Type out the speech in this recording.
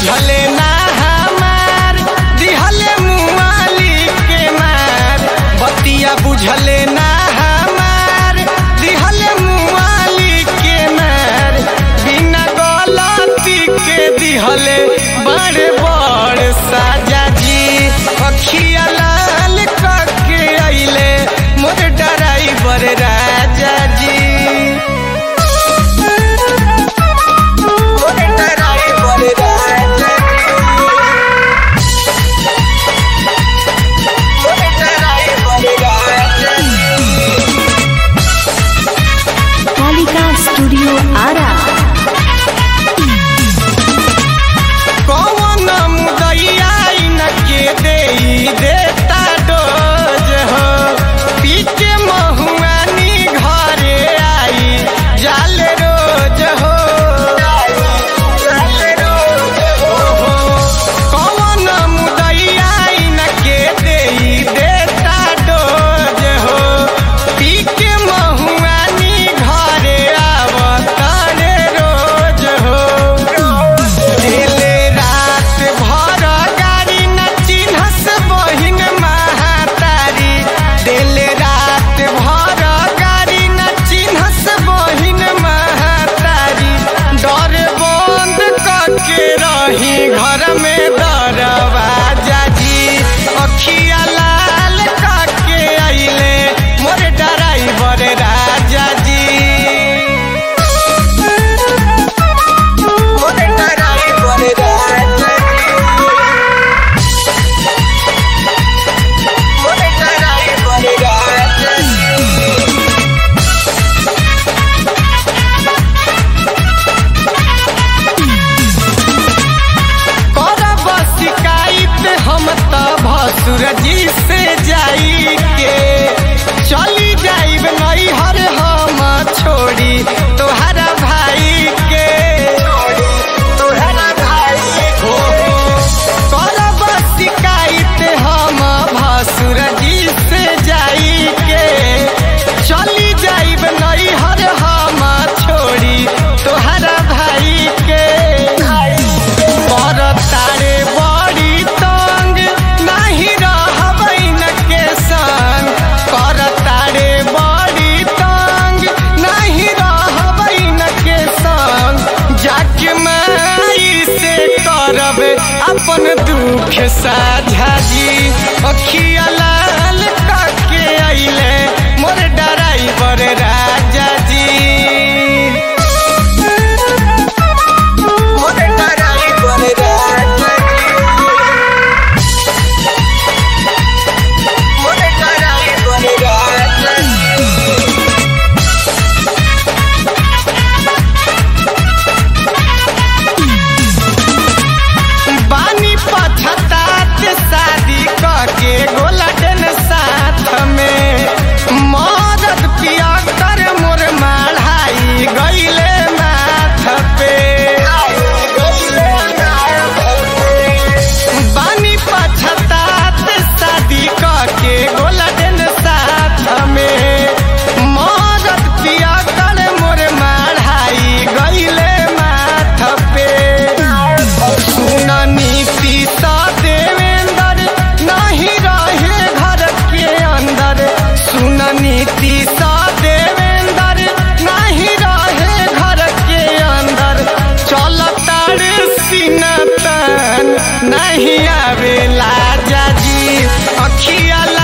बुझले ना हमार दिहले मुआली के मार बतिया बुझले ना हमार दिहले मुआली के मार बिना गलती के दिहले बड़े बड़ साजा जी अखिया लाल करके अइले मोर ड्राइवर राजा जी मोर ड्राइवर राजा जी मोर ड्राइवर राजा जी कालिका स्टूडियो आरा कौन मुदैया इनके देई देता डोज हो पी के महुआनी घरे आई जाल रोज हो कौन मुदैया इनके देई देता डोज हो पी के महुआनी घरे आवतारे रोज हो दिले रात भर गाड़ी न चिन्हस बहिन महातारी दिले रात भर गाड़ी न चिन्हस बहिन महातारी डर बंद करके रही घर में दरवाजा जी अखिया लाल करके अइले मोर ड्राइवर राजा जी मोर ड्राइवर राजा जी मोर ड्राइवर राजा जी करब शिकायत हम त भसुर जी से जाई के चली जाइब नैहर हम छोड़ी तोहरा भाई के तोहरा भाई हो करब शिकायत हम भसुर जी से जाई के चली जाइब नैहर हम छोड़ी तोहरा भाई के कर तारे बड़ी तंग नहीं रहबैन के संग कर तारे बड़ी तंग नहीं रहबैन के संग जाके माई से करब अपन दुख साझा जी अखिया लाल करके अइले मोर ड्राइवर राजा जी मोर ड्राइवर राजा जी मोर ड्राइवर राजा जी बानी पछतात शादी करके गोलडन साथ में मदद पिया कर मोर माढ़ाई गईले माथ पे बानी पछतात शादी करके गोलडन साथ में मदद पिया कर मोर माढ़ाई गईले माथ पे सुन नीति सा देवेंद्र नहीं रहे घर के अंदर सुन नीति सा देवेंद्र नहीं रहे घर के अंदर चल तारे सीना तन नहीं आवे लाजा जी अखिया